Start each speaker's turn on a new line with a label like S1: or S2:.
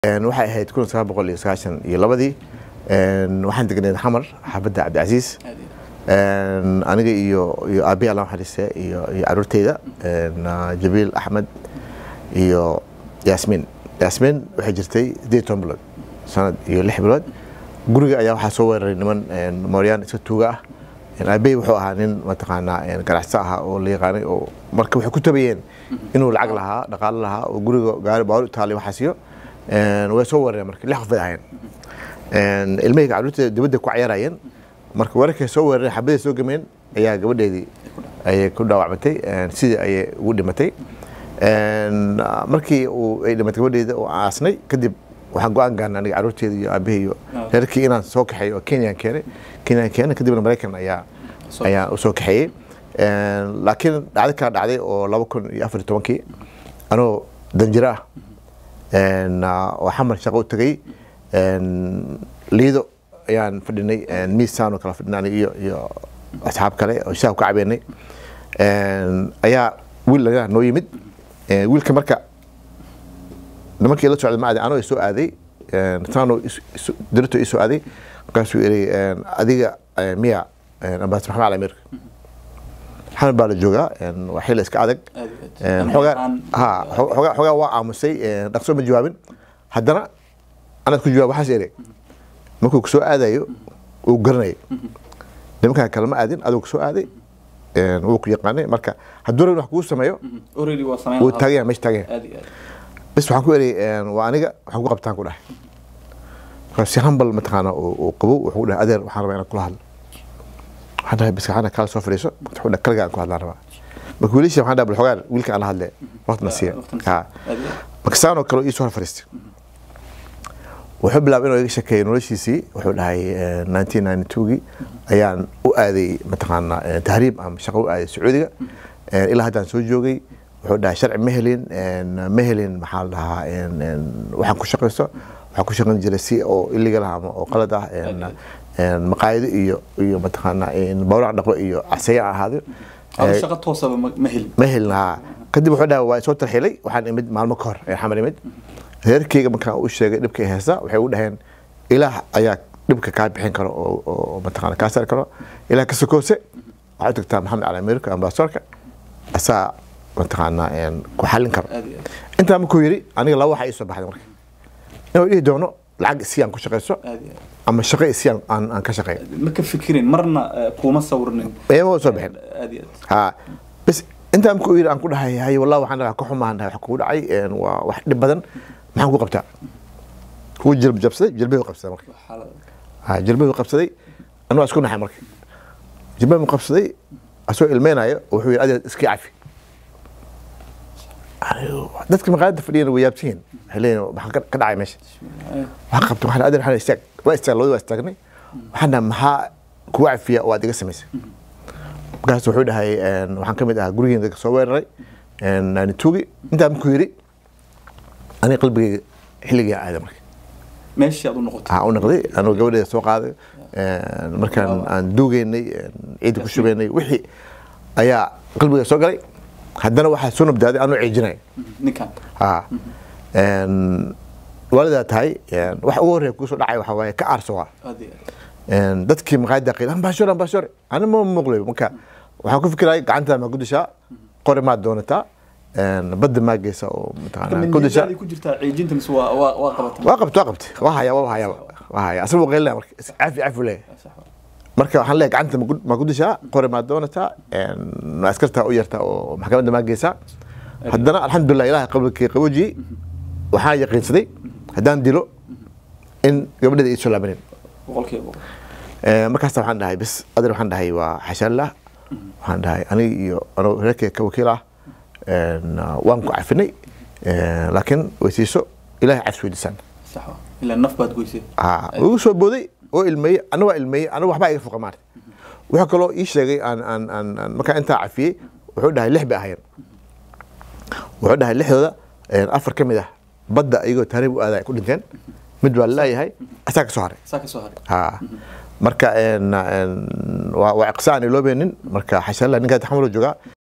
S1: waxay ahayd kun sagaal boqol iyo sagaashan iyo labadii waxaan degneed xamar xaafadda cabdicasiis aniga iyo iyo aabi alla xariiste iyo iyo caruurteyda jabiil axmed iyo yaasmiin yaasmiin waxay jirtay sideed toban bilood sanad iyo lix bilood guriga ayaa waxaa soo weeraray niman mooryaan iska tuuga ah aabey wuxuu ahaa nin mataqaanaa ganacsato ahaa oo la yaqaanay oo marka waxay ku tabayeen inuu lacag lahaa dhaqaalo lahaa oo guriga gaari baawar itaaliya waxaasiyo way soo weerareen marka lix qof bay ahaayeen ilmahayga caruurteeda dibadda ku cayaarayeen marka weerarkay soo weerareen xabaday soo gameen ayaa gabadheedii ayay ku dhaawacmatay sidii ayay ugu dhimatay markii uu ay dhimatay gabadheeda oo aasnay kadib waxaan go-aan gaarnay aniga caruurteeda iyo aabahey iyo reerkii inaan soo kaxeeyo oo kenyaan keenay kenyaan keenay kadibna maraykan ayaa ayaa u soo kaxeeyey laakiin dhacdo kala dhacday oo laba kun iyo afar iyo tobankii anoo danjiro ah oo xamar shaqo u tegay liido ayaan fadhinay miisaan oo kala fadhinay iyo iyo asxaab kale oo shaah ka cabeynay ayaa wiil laga noo yimid wiilka marka nimankii la socda ma aaday anoo soo aaday taano dirito ii soo aaday markaasuu iri adiga miya ambaas maxamed cali ameerika xamar baa la joogaa waa xilli iska adag xoogaa waa aamusay dhaqso ma jawaabin haddana anaad ku jawaab waxaas ere markuu kusoo aadayo uu garanayay nimankaa kale ma aadin aduu kusoo aaday wuu ku yaqaanay marka hadduu rabin wax kuu sameeyo wuu taaganya meesha taaganya bas waxaan ku eri waa aniga waxaan ku qabtaan ku dhahay markaa si hambal mataqaana uu qabow wuxuu dhahay adeer waxaan rabaa inaan kula hadlo waxaan dhahay bas gacana kala soo fadhiiso wuxuu dhahay kaliga aan ku hadlaan rabaa marka wiilasha waxaan dhahay bal xogaan wiilka aan la hadle waqtina siiya marka saanoo kale ii soo hor fadhiistay wuxuu bilaabay inuu iga shekeeyo noloshiisii wuxuu dhahay nineteen ninety twogii ayaan u aaday mataqaana tahriib ama shaqo u aaday sacuudiga ilaa haddaan soo joogay wuxuu dhahay sharci ma helin ma helin maxaa la dhahaa waxaan ku shaqaysto waxaan ku shaqayn jiray si oo illegal ah ama oo qalad ah maqaayado iyo iyo mataqaana bawrac dhaqo iyo caseya ahaado
S2: shaqo toosaba ma helin
S1: ma helin haa kadib wuxuu dhahay waa soo tarxilay waxaan imid maalmo ka hor xamar imid reerkeyga markaan u sheegay dhibka heesa waxay u dhaheen ilaah ayaa dhibka kaa bixin karo oo mataqaana kaa saari karo ilaah ka sokoose waxaad tagtaa maxamed cali ameerika ambasadorka asaa mataqaana ku xallin karo intaa markuu yidhi aniga laba waxa ii soo baxday marka inuu dhihi doono lacag isi aan ku shaqayso ama shaqo isi aan aan ka shaqeeyo
S2: ma ka fikirin marna kuma sawirnin
S1: ma soo bixin ha bas intaa markuu yidhi aan ku dhahay hay wallahi waxaan dhahay ka xumaan dhahay wax kugu dhacay waa wax dhib badan maxaan ku qabtaa wuu jilb jabsaday jilbahu qabsaday marka ha jilbahu qabsaday anuu isku naxay marka jilbahu qabsaday asoo ilmeynayo wuxuu yidhi adeer iska cafi dadka maqaayadda fadhiyana way yaabsan yihiin waxay leeyihin maxaa ka dhacay meesha waxaan qabtay waxaan adeer waxaan istaag waa istaag labadii waa istaagnay waxaan dhahay maxaa kugu cafiya oo aad iga samaysay markaas wuxuu dhahay waxaan ka mid ahaa gurigeena dadka soo weeraray tuugi intaa markuu yidhi aniga qalbigeyga xilligaa aada marka
S2: meeshii aad u noqotay
S1: u noqday anuu gabadheeda soo qaaday markaan aan duugeynay ciidda ku shubeynay wixii ayaa qalbiga soo galay haddana waxaa soo nabdaaday anuu ciijinaya
S2: ninkan
S1: ha waalidaa tahay wax ugu horreya kugu soo dhacay waxaa waaye ka aarso waa dadkii maqaayadda qiil ambashor ambashor ani ma muuqlay marka waxaan ku fikiraya gacantaa maa ku dishaa qori maad doonataa badda maa geysa oo mataqaana ku dishaa
S2: ku jirtaa ciijinta mise waa waa waa qabatay
S1: waa qabta waa qabta waa haya waa haya waa haya asaga waa qeylina marka cafi cafi leeyahay marka waxaan leeyahay gacanta maa ku dishaa qori maad doonataa askartaa u yartaa oo maxkamadda maa geysaa haddana alxamdulilah ilahay qablkii qaboojiyey waxaan yaqiinsaday haddaan dilo in gabadheeda ii soo laabanin
S2: boqolkiiba boqol
S1: markaas waxaan dhahay bis adeer waxaan dhahay waa xashaanlah waxaan dhahay aniga iyo anoo reerkeyga ka wakiil ah waan ku cafinay laakiin weysiiso ilahay cafs weydiisaan
S2: sax waa ilaa naf baad goysay
S1: igu soo booday oo ilmeeyey ana waa ilmeeyey ana waxbaa iga fuqa maarta wuxuu kaloo ii sheegay aan aan aan markaa intaa cafiyey wuxuu dhahay lix bay ahaayeen wuxuu dhahay lixdooda afar ka mid ah badda iyagoo taariib u aaday ku dhinteen mid baa laleeyahay asaa ka soo haray
S2: saa ka soo haray
S1: ha marka waa iqsaan iloobeenin marka xashaalla ninkaa xamalo joogaa